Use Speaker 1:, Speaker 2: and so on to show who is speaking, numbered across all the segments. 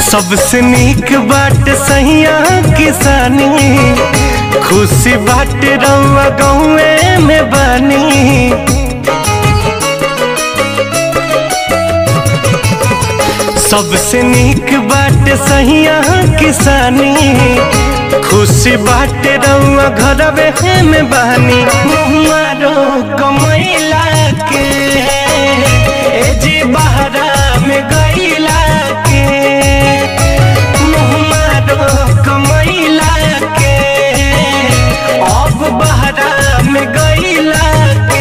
Speaker 1: सबसे नीक बाट सहिया किसानी खुशी बाट रउआ गौए में बानी सबसे नीक बाट सहिया किसानी खुशी बाट रउआ घरवे में बानी मुहारो कमैला के ए जी बहरा में गईला के मुहारो कमैला के अब बहरा में गईला के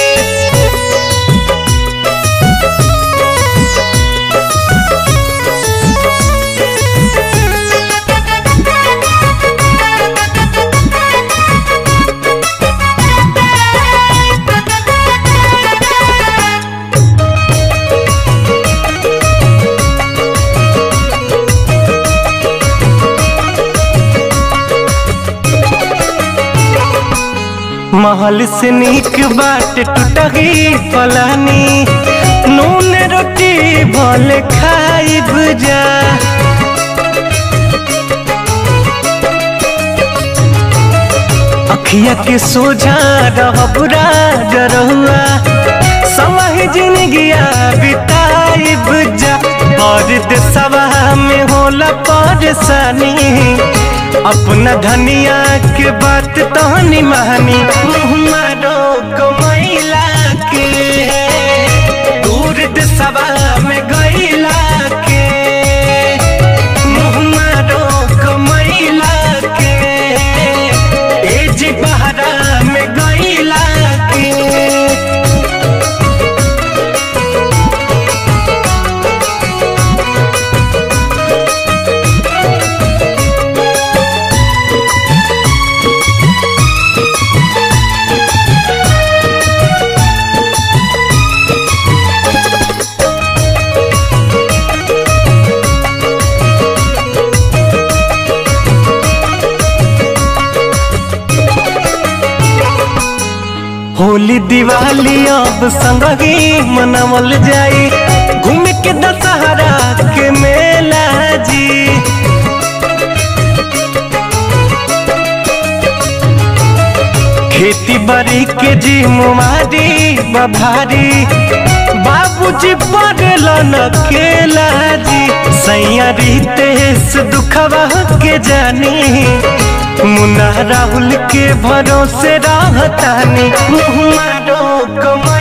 Speaker 1: महल से नीक बाट टूटही फलानी नून रोटी भले खाइब जा अखिया के सोझा रहब राजरहुआ समय जिंदगिया बिताइब जा और देशवा में होला परेशानी अपना धनिया के बात तहनी महानी मारो कमैला के दूर देशवा में गईला के मारो कमैला के एज बहरा में गईला के होली दिवाली अब संगही मनावल जाई घूम के दशहरा के मेला जी खेती बाड़ी के जी मुमारी बभारी बाबूजी पड़ल न केला जी सैया रितेश दुखवा के जानी मुन्ना राहुल के भरोसे रहतानी मारो कमा